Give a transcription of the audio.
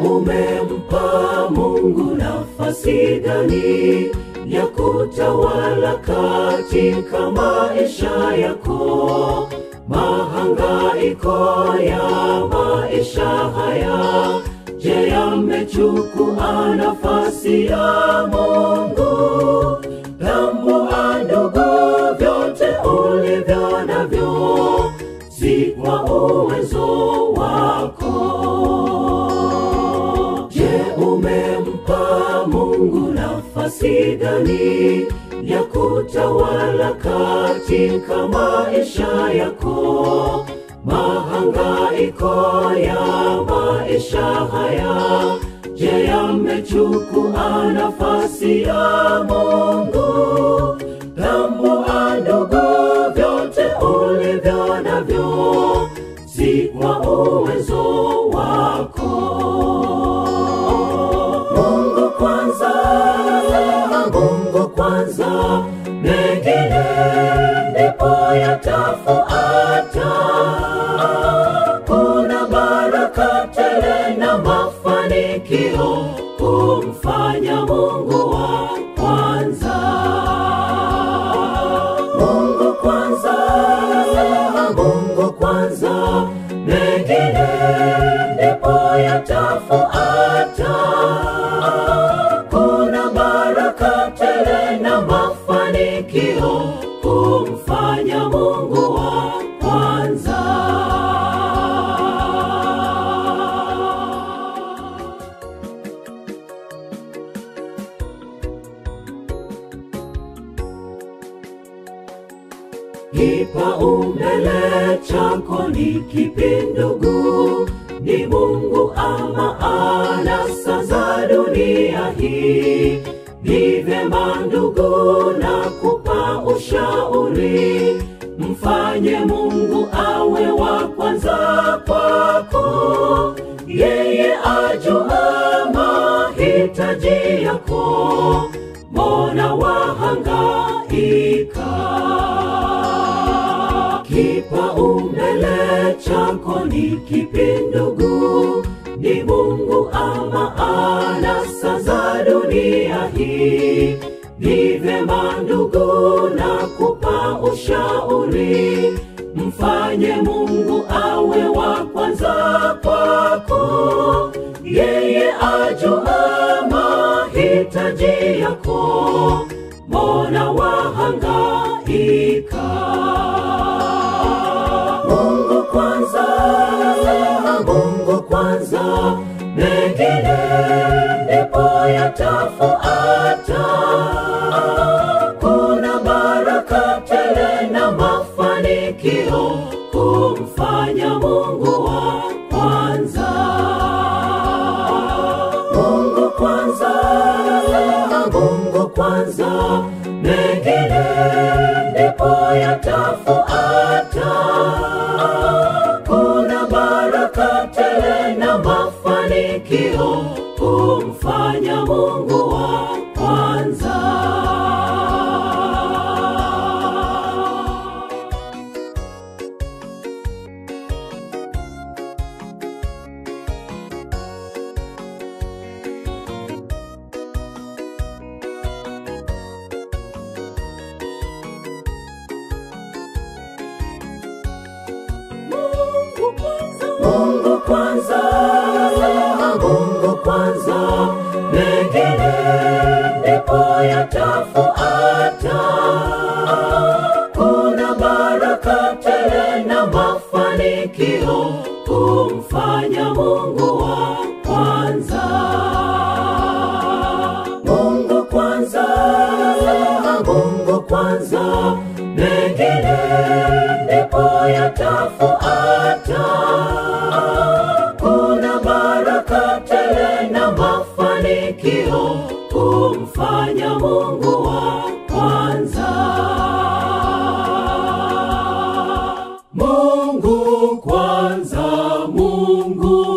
umempa Mungu nafasi gani ya kutawala katika maisha yako? Mahangaiko ya maisha haya, je, yamechukua nafasi ya Mungu? Tambua ndugu, vyote ulivyo navyo si kwa uwezo wako. Je, umempa Mungu nafasi gani ya kutawala katika maisha yako? Mahangaiko ya maisha haya, je, yamechukua nafasi ya Mungu? Tambua ndugu, vyote ulivyo navyo si kwa uwezo wako. Mungu kwanza, Mungu kwanza, mengine ndipo yatafuata. Kuna baraka tele na mafanikio kumfanya Mungu wa kwanza. Mungu kwanza, Mungu kwanza, mengine ndipo yatafuata. Kuna baraka tele na mafanikio kumfanya Mungu wa kwanza. Kipaumbele chako ni kipi ndugu? Ni Mungu ama anasa za dunia hii? Ni vyema ndugu na kupa ushauri, mfanye Mungu awe wa kwanza kwako. Yeye ajua mahitaji yako, mbona wahangaika? Kipaumbele chako ni kipi ndugu? Ni Mungu ama anasa za dunia hii? Ni vyema ndugu na kupa ushauri, mfanye Mungu awe wa kwanza kwako. Yeye ajua mahitaji yako, mbona wahangaika? Mungu kwanza, Mungu kwanza, mengine ndipo yatafuata. Kuna baraka tele na mafanikio kumfanya Mungu wa kwanza. Mungu kwanza, Mungu kwanza, mengine ndipo yatafuata. Kuna baraka tele na mafanikio kumfanya Mungu wa kwanza. Mungu kwanza, Mungu kwanza, Mungu kwanza, mengine ndipo yatafuata. Kuna baraka tele na mafanikio kumfanya Mungu wa kwanza. Mungu kwanza, Mungu kwanza, mengine ndipo yatafuata. Kuna baraka tele na mafanikio kumfanya Mungu wa kwanza. Mungu kwanza, Mungu